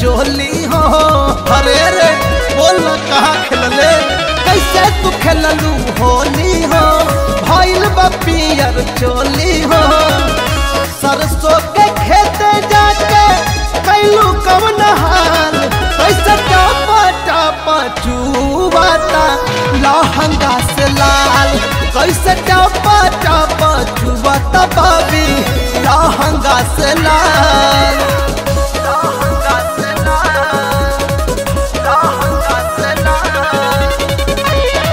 चोली हो अरे रे बोल कहाँ खेलले कैसे तू खेललू होली हो भइल बा पियर चोली हो सरसों के खेते जाके कैलू कवन हाल कैसे टापा टापा चुबाता लहंगा से लाल कैसे टापा टापा चुबाता बाबी लहंगा से लाल लहंगा से लाल लहंगा से लाल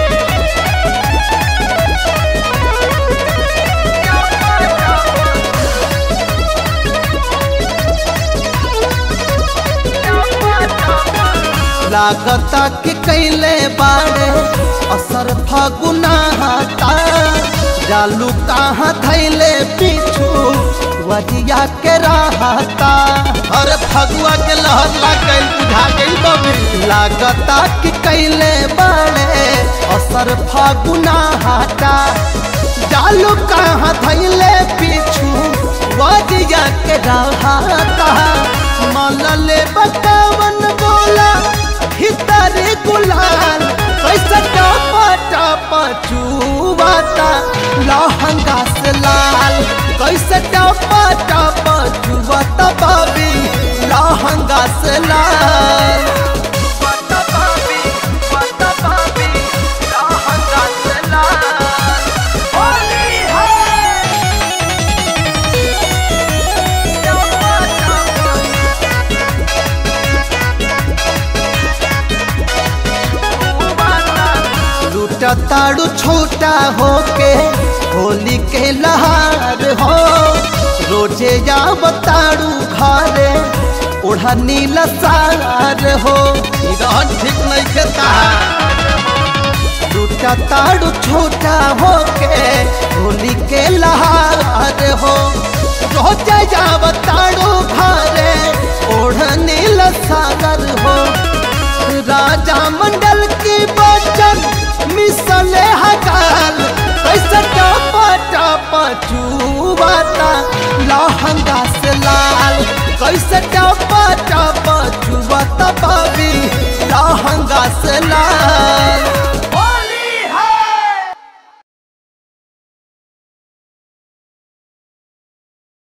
लागता कि कैले बाड़े असर फगुना हटा जालू कहाँ धैले पीछू वजिया के रहता अरे फगुआ के लहर लाग गइल बुझा गइल बबी लागता कि कैले बाड़े असर फगुना हटा जालू कहाँ धैले पीछू वजिया के रहता मलले बकावन बोला भीतरी गुलाल कैसे टापा टापा चुबाता लहंगा से लाल कैसे टापा टापा चुबाता बाबी लहंगा से लाल चुबाता बाबी, चुबाता बाबी, लहंगा से लाल। होली है टापा टापा लूटा ताड़ू छोटा होके होली के लहार हो रोजे या बताड़ू घरे ओढ़ा नीला सार हो ई रहन ठीक नहीं खेता लूटा ताड़ू छोटा होके होली के लहार हो रोजे या बताड़ू घरे ओढ़ा नीला सागर हो राजा मंडल की बचन मिसले हकाल कैसे टापा टापा चुबाता लहंगा से लाल कैसे टापा टापा चुबाता बाबी लहंगा से लाल